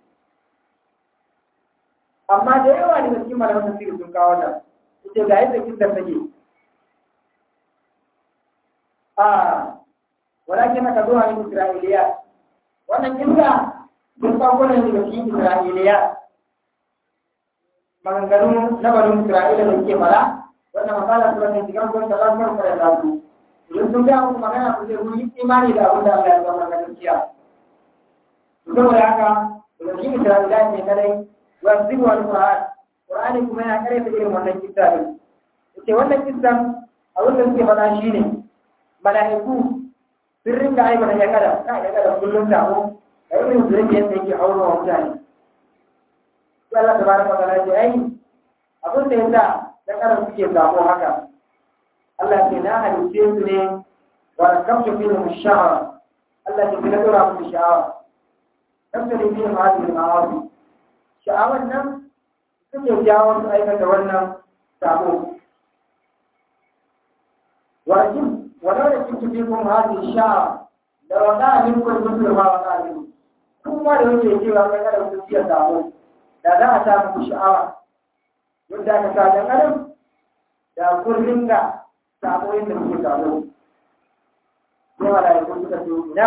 amma da yawa ne cikin malaman tafsiri sun kawo ta ita ga yadda kinta take a walakin ka zuwa min isra'iliya wannan kinta sun farko ne daga cikin Isra'iliya maganganu na barin Isra'ila da ke fara wannan masala su ne cikin gwamnati ta farko da ta su idan sun ga muku magana ku ce kun yi imani da abin da Allah ya zama na gaskiya saboda haka daga cikin Isra'ila ne kadai wa zibu wal Qur'an Qur'ani kuma yana kare ta irin wannan kissa ne yace wannan kissan abin da suke faɗa shine mala'iku sun ringa aibata ya kada ka ya kada kullum tabo da irin zurfi yadda yake auro wa mutane sai Allah ta baraka ta lafiya ai abin da yasa ya kada suke sabo haka Allah ke na halice su ne wa kamta fi mu sha'awa Allah ke na dora musu sha'awa kamta da fi mu hadin ma'awi sha'awan nan suke jawo su aikata wannan sabo wajib ولو لكنت فيكم هذه الشعر لوقع منكم مثل ما وقع منكم kuma da yake cewa kai kada ku ciya samu da za a samu ku sha'awa yadda aka sa dan adam da kun ringa samu yadda kuke samu sai wala ya kun suka ce ina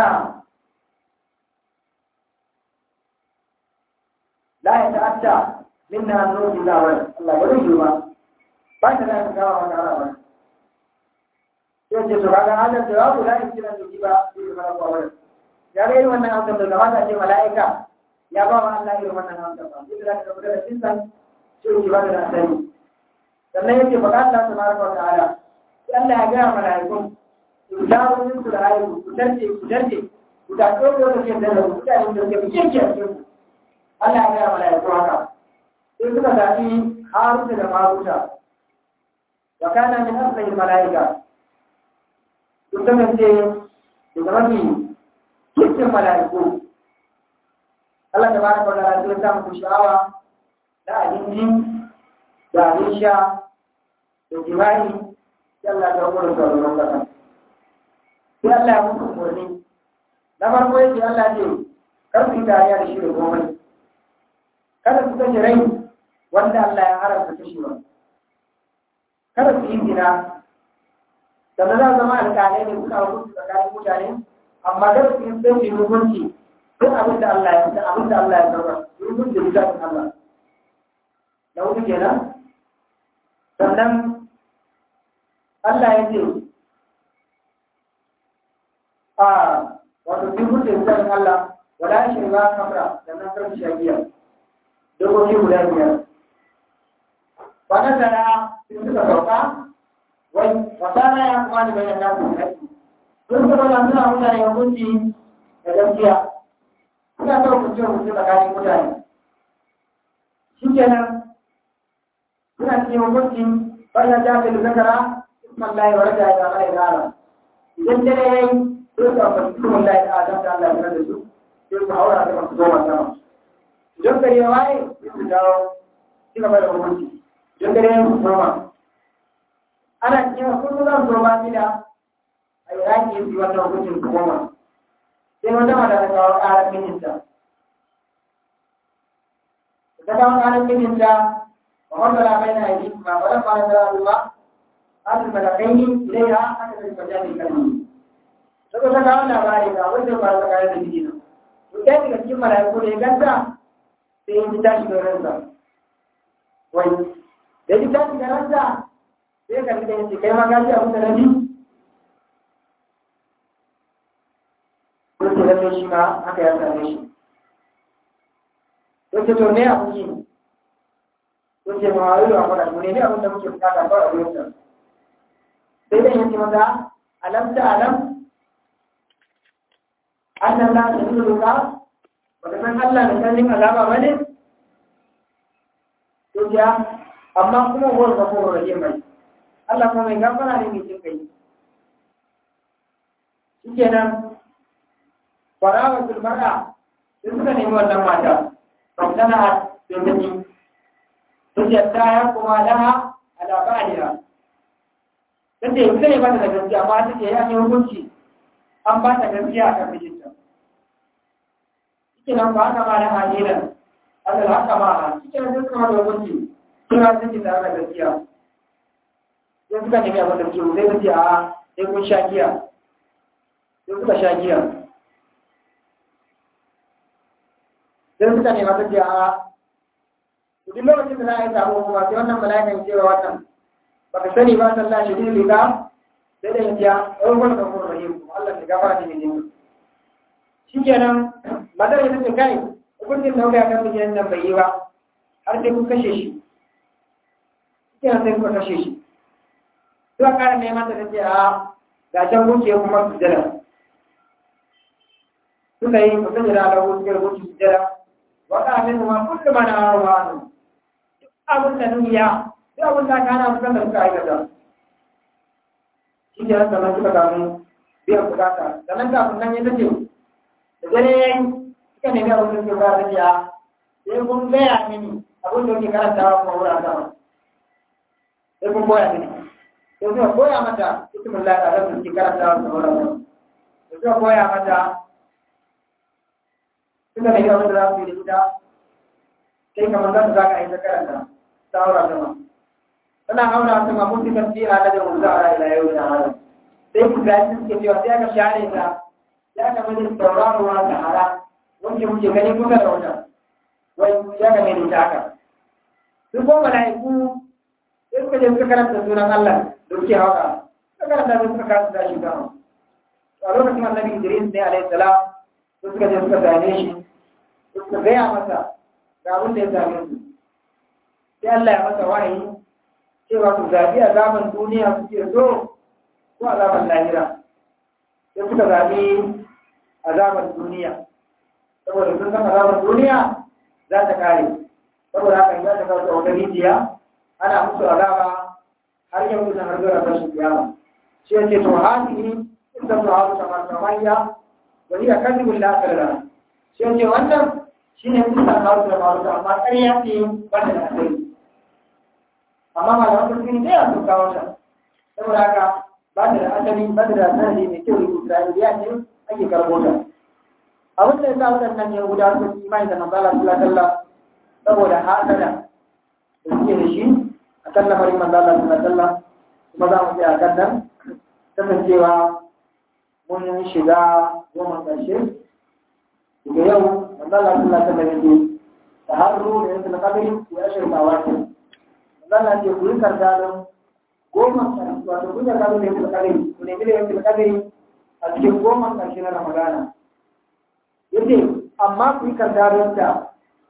la ya ta'atta minna annu illa wa Allah ba zai yi ba ba ta da ka gawa wannan arawa sai ce to kaga hadar jawabu la yumkinu an yujiba bi malaka wa ya ga irin wannan amsar da gabata ce mala'ika ya ba wa Allah irin wannan amsar ba duk da ka rubuta da cinsan sai ki ba da asali sannan yake faɗa Allah tabaraka wa ta'ala sai Allah ya ga mala'ikun ku dawo min su da ayyuku ku darje ku darje ku da tsoro da ke da ku da da ke fice ke ku Allah ya ga mala'iku haka sai suka zaɓi Haruna da Maruta wa kana min asli mala'ika sun kasance daga mafi cikin mala'iku Allah ta bada kwallo a cikin samun sha'awa da abinci da abin sha da jima'i sai Allah ta kwallo da sauran kasa sai Allah ya mutu umarni na farko yake Allah ce kar su yi tarayya da shi da komai kada su kashe rai wanda Allah ya haramta kashewa kada su yi zina sannan za zama alƙalai ne suna hukunci tsakanin mutane amma da su yin sai hukunci duk abin da Allah ya da abin da Allah ya zama hukunci da littafin Allah na hudu kenan sannan Allah ya ce a wato duk hukunci da littafin Allah wala shi ba kamra sannan karfi shagiya dokoki guda biyar wannan sana'a sun suka sauka wai wasana ya kuma da bayan nasu haƙƙi sun suka ba suna mutane hukunci da gaskiya suna ta hukunci hukunci tsakanin mutane shi kenan suna cikin hukunci wannan ta fi zakara isman lahi wa raja ya mai gara idan dare yayi sai ka fa isman lahi ta adam ta Allah ya da su sai ku haura da masu goma sama idan gari ya waye sai su dawo ci gaba da hukunci idan gari ya goma ana cewa kullum zan zo ba gida a iraki su wannan hukuncin su goma sai wata mata ta kawo ƙarar mijinta ta kawo ƙarar mijinta وفضل بين أيديهما ولما نزل الله هذا الملكين إليها حتى في مجال الكلمة Saka ta kawo labari ga wanda ba ta kare da jiki nan. To ɗaya daga cikin mala'iku da ya ganta sai ya ji tashi da ransa. Wai, da ya ji tashi da ransa sai ka rika yace kai ma ka ji abin da na ji. Ko ce lalle shi ma haka ya same shi. Ko ce to me abin yi? sun ce ma yi wa fara mu ne abin da muke bukata ba a wurin nan sai dai yace mata alam ta alam annan la ta yi doka ba ta san Allah da sanin azaba ba ne to ya amma kuma wani gaforo da mai Allah kuma mai gafara ne mai jin kai shikenan farawa zulmara sai suka nemi wannan mata ba tana da da hujjata ya kuma laha ala ba'liha kace ita ne ba ta da gaskiya amma take ya yi hukunci an ba ta gaskiya a kan mijinta kike nan ba haka ma da halila Allah haka ma ha kike nan duka ma da hukunci kira take da haka gaskiya sai suka nemi abin da ke zai kace a sai kun sha giya sai suka sha giya sai suka nema ta ce a duk lokacin da za a yi sabo kuma sai wannan mala'ikan cewa wannan ba ka sani ba sallah shi ne riga sai da yanzu ya ɗaukar da kuma rahim Allah ya gafara da mijin shi kenan matar ya tace kai hukuncin da kuka kan mijin nan bai yi ba har sai kun kashe shi shi kenan sai kuka kashe shi zuwa ƙara neman ta tace a ga can wuce kuma su jira suka yi mutum da alawu suka rubuta su jira waka min ma kullu ma na wa abin da duniya duk abin da kana mutan da suka aikata shi ne nan sannan suka samu biyan bukata sannan kafin nan ya tace da dare yayi suka nemi abin da suke ba da ya sai kun gaya mini abin da kuke karantawa kuma wurin sama sai kun koya mini sai suka koya mata ismin Allah da Allah suke karantawa kuma wurin sama sai suka koya mata suka nemi abin da za su yi da ita sai kamar za su za ka yi ta karanta ta haura sama tana haura sama mun fi kan fiya na da wanzu a ila yau da hada sai ku ga shi suke cewa sai aka share ta sai aka mai tauraruwa da hara wanda muke gani kusa da wata wai ya ga mai ta haka su ko mala'iku sai suka je suka karanta sunan Allah da suke hauka suka karanta sai suka kasa da shi sama a lokacin annabi Idris ne alaihi salam suka je suka zane shi suka gaya masa ga abin da ya same su sai Allah ya masa wahayi cewa su zaɓi azaban duniya suke so ko azaban lahira sai suka zaɓi azaban duniya saboda sun san azaban duniya za ta kare saboda haka za ta kawo ta wata rijiya ana musu azaba har yau kusan har zuwa tashin kiyama shi ya ce to hasihi in ta su hasu kamar samayya wani ya kan dubin lafiyar shi ya ce wannan shi ne kusa kawo da faru amma ƙarya ce ba da asiri amma malaman turkini da yawa sun kawo ta saboda haka ba ta da asali ba ta da sanadi mai kyau da isra'iliya ce ake karɓo ta abin da ya sa waɗannan ya guda sun imani da manzala sallallahu alaihi saboda hasada da suke da shi a kan lamarin manzala sallallahu alaihi kuma za mu tsaya a kan nan kasancewa mun shiga goma ƙarshe daga yau manzala sallallahu alaihi wasallam ta harru da yanzu na kabiri ya shirka wata Allah ce ku yi kardalin goma ƙarshe wato ku yi kardalin da yanzu kadiri ku nemi da yanzu kadiri a cikin goma ƙarshe na Ramadana. Yace amma ku yi kardalin da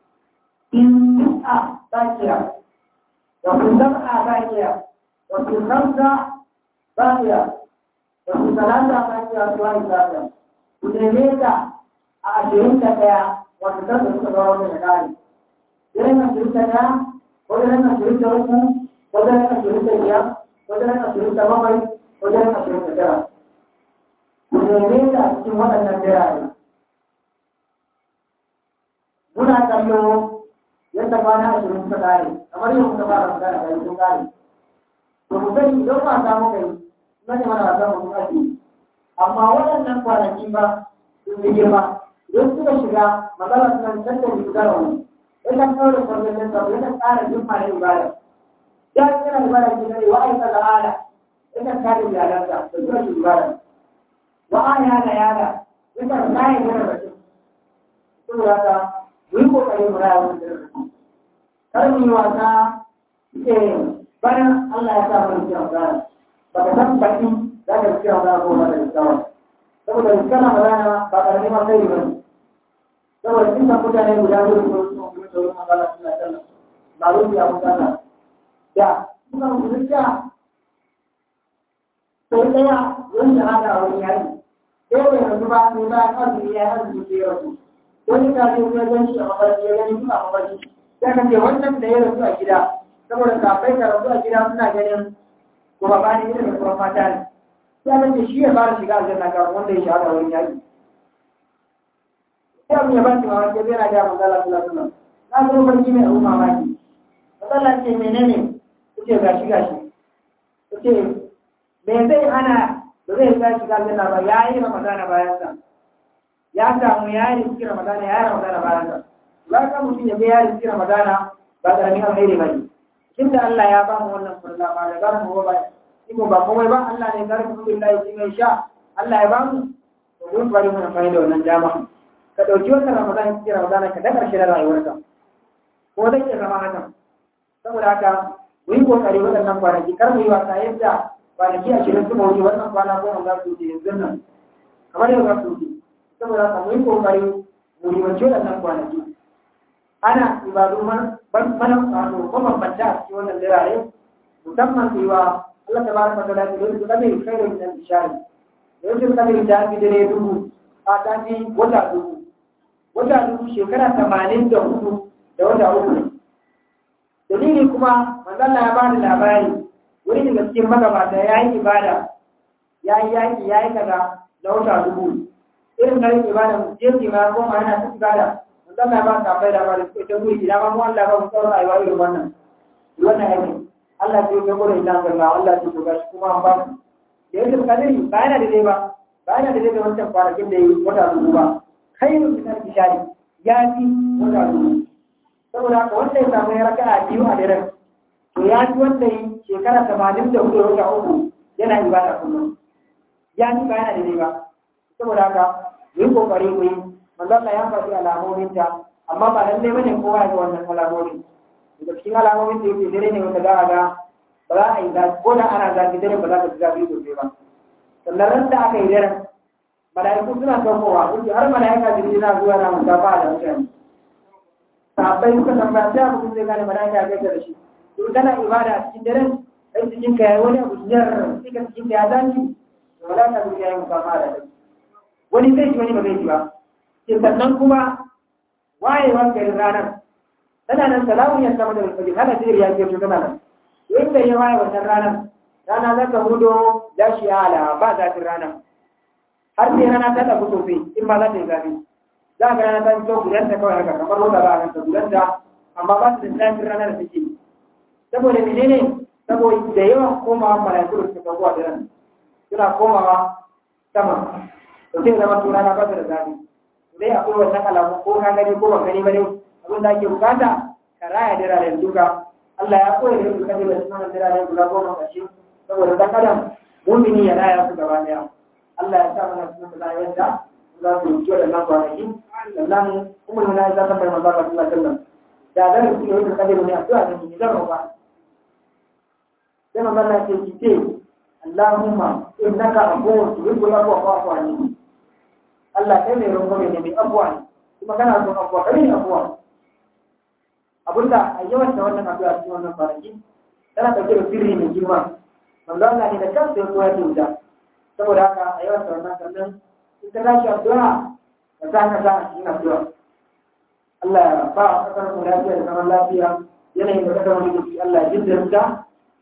in a bakiya wa ku a bakiya wa ku samsa bakiya wa ku salata bakiya su wani bakiya ku neme ta a ashirin da ɗaya wata kasa suka zama wani da ƙari. Irin ashirin da ɗaya ko da nan ashirin da uku ko wajen ashirin da biyar wajen ashirin da bakwai wajen ashirin da tara ku neme ta a cikin waɗannan birane muna kallo yadda kwana ashirin suka kare kamar yau muka fara magana da sun kare to mu sani idan wasa muka yi na ne mana wasa mu muka ce amma waɗannan kwanaki ba sun yi girma idan suka shiga magana suna canza da shiga wani yakan kawo da kwarfafin sa yakan ƙara jimma na ibada ya kira ibada ke gare wa aika da ala yakan kare iyalansa da zuwa shi ibada wa aya da yada yakan kare yana da shi saboda haka mu yi kokari mu raya wani darasi kar mu yi wasa ke bayan Allah ya sa mana cikin magana ba ka san baki za ka cikin magana ko ba da iskawa saboda iskar magana ba ƙarfi ma sai ba saboda cikin mutane guda biyu ko su kuma da wani magana suna sallah ba rufi a mutane da suka mutunta sai ɗaya wani shahada a wani yari sai bai yanzu ba sai ba kan su ya yanzu ke yau wani kafin ya gan shi a mafarki ya gani suna mafarki sai ka ce wannan da ya rasu a gida saboda kafai ka rasu a gida suna ganin kuma ba ni da kuma mata ne sai ka ce shi ya fara shiga aljanna kafin wanda ya shahada wurin yaki sai abin ya ba shi mamaki zai na ga manzala sallallahu alaihi na zo barki mai abu mamaki matsala ce menene kuce gashi gashi kuce me zai hana ba zai ga shiga aljanna ba ya yi ramadana bayan sa ya samu ya yi riski ramadana ya yi ramadana bayan sa ba ka mutum ya ga ya riski ramadana ba ƙaramin alheri ba ne tun da Allah ya ba mu wannan furla ba da garin mu ba iko ba komai ba Allah ne garin mu billahi shi mai sha Allah ya ba mu to mun bari mu amfani da wannan dama ka dauki wannan ramadana cikin ramadana ka da karshe na rayuwarka ko zai iya zama haka saboda haka mu yi kokari waɗannan kwanaki kar mu yi wasa yadda kwanaki ashirin suka wuce wannan kwana goma za su wuce yanzu nan kamar yau za su wuce saboda haka mu yi kokari mu rimanci waɗannan kwanaki ana ibadu mana wato mabambanta a cikin wannan birane musamman su yi wa Allah ta baraka ta lafi da su kadai kai da minan bishari da yau kadai ta fi dare dubu a ta fi wata dubu wata dubu shekara tamanin da hudu da wata uku dalili kuma manzalla ya bada labari wani daga cikin magabata ya yi ibada ya yi yaki ya yi kaza da wata dubu irin garin ibada jeji ma goma yana ta ibada Allah ba ka bai da ba da ta guri ina ma mu Allah ba mu tsara rayuwa irin wannan wannan yake Allah ce ga gurin ina ga Allah Allah ce ga shi kuma an ba da yake kadiri ba yana da dai ba ba yana da dai da wancan kwanakin da yi wata dubu ba khairu min al-bishari ya fi wata dubu saboda haka wanda ya samu ya raka a biyu a daren to ya fi wanda yi shekara tamanin da hudu wata uku yana ibada kullum ya fi ba yana da dai ba saboda haka mu yi kokari mu yi manzon ya faɗi alamomin ta amma ba lallai bane kowa ya ga wannan alamomin daga cikin alamomin da yake dare ne wanda za a ga ba za a yi zafi ko da ana zafi dare ba za ka ji zafi sosai ba sannan ran da aka yi daren mala'iku suna saukowa kuke har mala'ika jirgi na zuwa na musafa da mutane sahabbai suka tambaya sai abu zai gane mala'ika ya gaisa da shi to kana ibada a cikin daren kai cikin ka yayi wani abu jar sai ka cikin ka ya zanci mala'ika jirgi ya yi musafa da kai wani zai ji wani ba zai ji ba sannan kuma wayewar garin ranar tana nan salamun ya sama da alfajir haka sai ya ce tana nan in da ya waye wannan ranar rana za ka hudo ya shi ala ba zafin rana har sai rana ta tafi sosai in ba za ta yi zafi za ka rana ta fito gudanta kawai haka kamar wata ba a kanta gudanta amma ba su da zafin rana da take saboda menene saboda da yawan komawa mala'iku da suka kawo a daren suna komawa sama to sai zama to rana ba ta da zafi dai akwai wannan alamu ko ka gani ko ba gani ba ne abin da ake bukata ka raya diraren duka Allah ya koya da duka da sunan diraren guda goma kashi saboda dan adam mumini ya raya su gaba daya Allah ya sa mana sunan da yadda za su yi da nan kwanaki sannan kuma ne ya zama mai manzo Allah sallallahu alaihi wasallam da da su yi da kadiru ne addu'a da ni zan roƙa sai manzo Allah ya ce ce Allahumma innaka afuwwun tuhibbul afwa fa'fu anni Allah kai mai rungume ne mai abuwa ne kuma kana son abuwa kai ne abuwa abinda a yawan da wannan addu'a cikin wannan kwanaki tana ɗauke da sirri mai girma manzo Allah ne da kansa ya koyar da wuta saboda haka a yawan da wannan sannan in ka tashi addu'a ka sa ka sa a cikin addu'a Allah ya ba a kasar mu lafiya da zaman lafiya yanayin da kasar mu yake Allah ya jinda wuta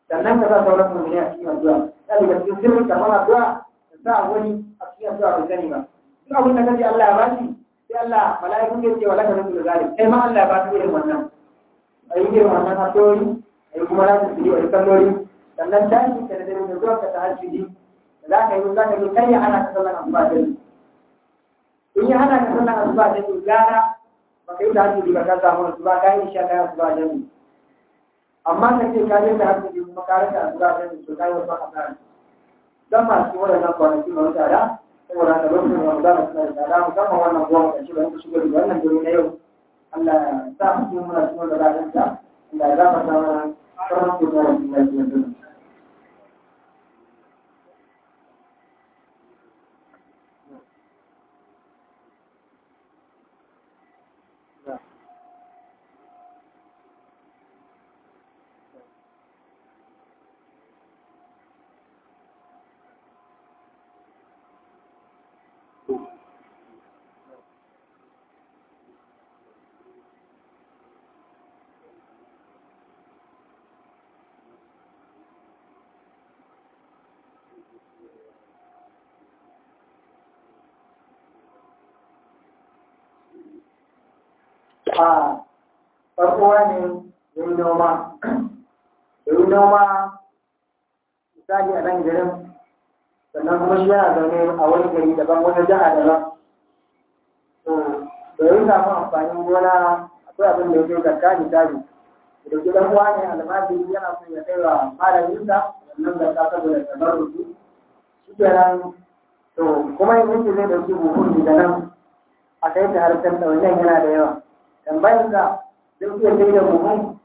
sannan ka sa sauran mummuni a cikin addu'a ya daga cikin sirrin karɓar addu'a ka sa wani a cikin addu'a bai sani ba duk abin da kace Allah ya ba shi sai Allah mala'ikun ke cewa laka rasul zalim kai ma Allah ya ba ka irin wannan ayi irin wannan addu'o'i ayi kuma za ka yi ayi kalloli sannan tashi ka da dare da zuwa ka ta hajji za ka yi za ka yi kai ya hana ka sallan asuba da in ya hana ka sallan asuba da gara ba ka yi ta hajji ba ka samu asuba ka yi isha ka yi asuba da amma ka ce ka yi da hajji kuma ka rasa asuba da to ka yi wasu asara dan masu wadannan kwanaki na wata da saboda haka lokacin da za mu suna da tsada musamman wannan goma da shi ba yanku shigo da wannan dare na yau Allah ya sa mu cikin muna cikin da ra'ayinsa Allah ya gafarta mana sauran kuma da kuma da a farko ne ya yi noma ya yi noma misali a nan garin sannan kuma shi yana zaune a wani gari daban wata jiha daban to da ya samu amfanin gona akwai abin da ya kai zakka misali da ke dan uwa ne almajiri yana son ya kai wa malaminsa wannan zakka saboda tabarruki shi kenan to kuma yanzu zai dauki buhun daga nan a kai ta harkar ɗauyen yana da yawa tambayar da zai iya sai da buhun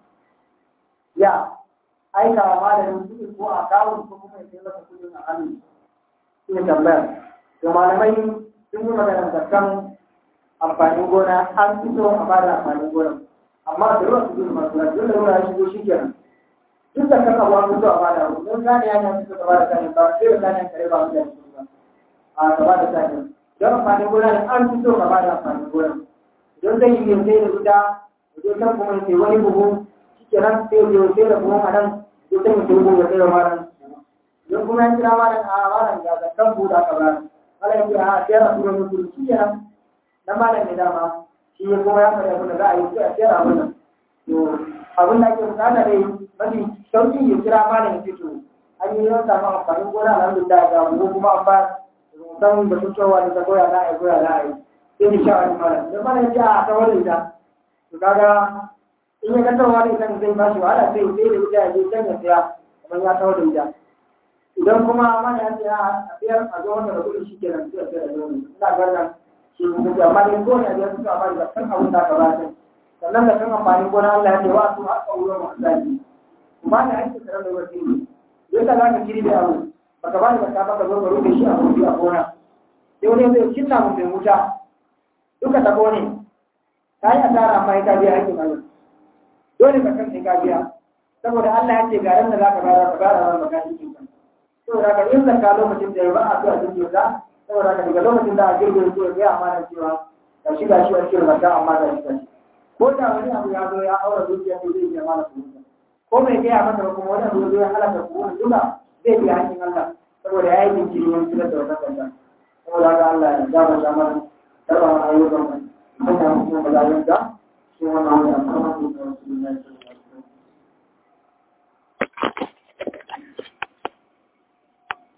ya aika wa malamin kuɗi ko a kawo ko kuma ya sai masa kuɗin a hannu shi ne tambayar to malamai sun yi magana da kan amfanin gona an fi so a bada amfanin gona amma da yawa su gudu masu lafiya da yawa ya shigo shi kenan duk da kan abu an fi so a bada abu don gane ya ne su ka bada sani ba sai da gane kare ba mu da shi ba a ka bada sani don amfanin gona ne an fi so ka bada amfanin gona don zai yi sai da guda wajen kan kuma sai wani buhu shi nan sai ya sai da buhun a nan sai sai ya buhu ya sai da maran don kuma ya kira maran a maran ga zakkan buda ka ba ala ya kira a sai ra tura mutu shi nan na maran ne dama shi ya kuma ya faɗi abin da za a yi sai a sai ra abin nan to abin da ake bukata dai mafi sauki ya kira maran ya fito an yi yawan samun amfanin gona alhamdulillah ga buhu kuma an ba rubutan da fitowa da ta goya na a yi goya na a yi sai ni sha wani mara da mara ji a ta wani ita to kaga in ya ga wani ita zai ba shi wahala sai sai da ita ya je can ya siya kamar ya ta wani ita idan kuma mana ya ce a siyar a zo wanda da kuɗi shi kenan sai a siyar da wani ina ganin shi ne amma dai ko ne a biyar suka ba da kan abin da aka ba ta sannan da kan amfani gona Allah ya ce wa su haka wurin masu zafi kuma da ake tsare da wasu ne yadda za ka kiri da abu baka ba da ka baka zo ka rufe shi a wuri a gona sai wani zai cinna mu bai wuta duka tabo ne ta yi asara amma ya biya hakkin Allah dole ka kan ka biya saboda Allah ya ce ga ran da zaka bayar ka bayar ran baka shi kin saboda ka yin zakka lokacin da ya ba a zuwa cikin zakka saboda ka daga lokacin da a girbe ko ya amana cewa ga shi ga shi a cikin zakka amma ga shi ga shi ko da wani abu ya zo ya aura dukiya to zai biya mana kuɗi ko mai gaya masa kuma wani abu ya zo ya halaka kuɗi duka zai biya hakkin Allah saboda ya yi jinkiri wani fitar da wata kanta saboda haka Allah ya gama mana karɓar ayyukan hanya mutum da zalunta shi wannan wanda kuma su ne